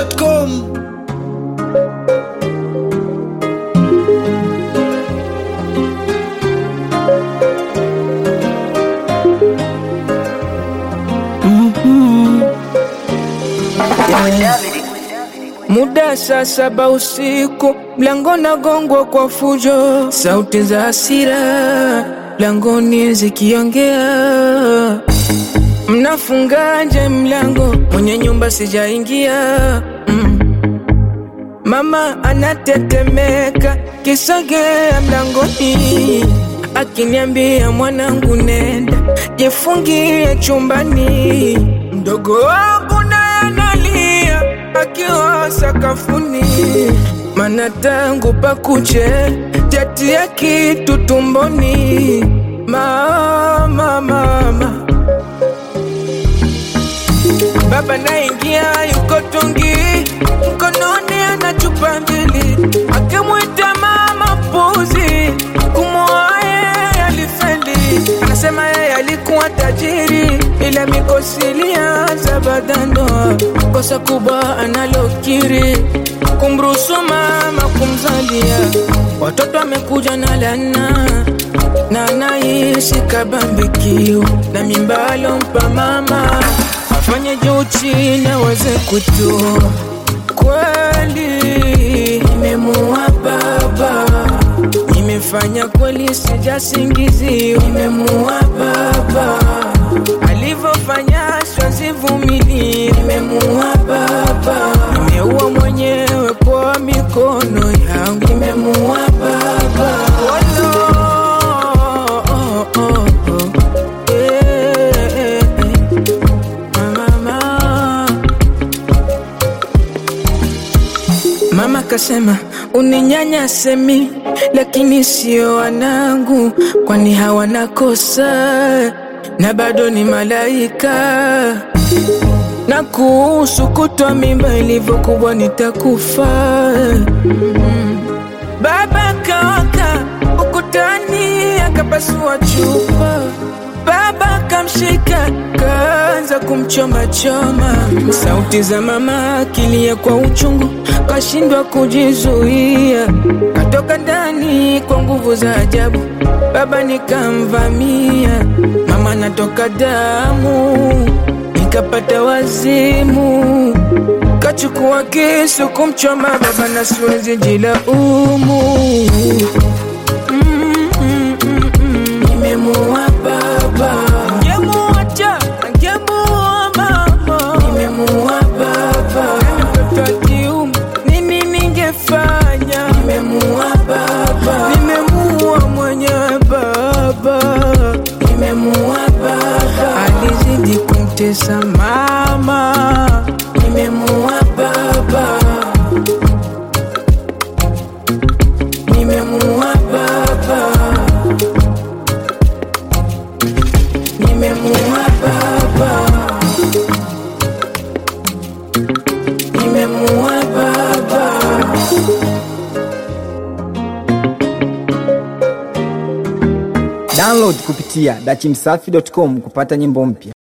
dachimsafi.com Muda saa saba usiku, mlango nagongwa kwa fujo, sauti za hasira mlangoni zikiongea. Mnafungaje mlango? Mwenye nyumba sijaingia. Mm. Mama anatetemeka, kisogea mlangoni, akiniambia mwanangu, nenda jifungie chumbani. Mdogo wangu naye analia akiwa sakafuni, mana tangu pakuche jatia kitu tumboni. Mama, mama, baba naingia yuko tungi mkononi ana chupa mbili, akimwita mama puzi, kumwoa yeye alifeli. Anasema yeye alikuwa tajiri, ila mikosi ilianza baada ya ndoa. Kosa kubwa analokiri kumruhusu mama kumzalia watoto, amekuja na lana na anaishi kabambikio na mimba alompa mama afanye juu chini aweze kutoa. Kweli nimemuua baba, nimefanya kweli, sijasingizio. Nimemuua baba, alivyofanya siwezi Nimemuua baba, nimeua mwenyewe kwa mikono yangu. Nimemuua baba, oh, no. oh, oh, oh. Eh, eh, eh. Mama, mama kasema uninyanyase mi, lakini sio wanangu, kwani hawana kosa na bado ni malaika. Na kuhusu kutwa mimba ilivyokuwa nitakufa. Mm. Baba kawaka ukutani akapasua chupa, baba kamshika kaanza kumchoma choma. Sauti za mama akilia kwa uchungu, kashindwa kujizuia, katoka ndani kwa nguvu za ajabu. Baba nikamvamia, mama natoka damu, nikapata wazimu kachukua kisu kumchoma baba na siwezi jilaumu. Mm, mm, mm, mm. Nimemuua baba, ningemuacha, ningemuua mama. Nimemuua baba, mtoto wa kiume, nini ningefanya? Nimemuua baba, nimemuua mwenyewe baba, nimemuua baba, alizidi kumtesa mama. Nimemuua baba, nimemuua baba, nimemuua baba, nimemuua baba. Download kupitia dachimsafi.com kupata nyimbo mpya.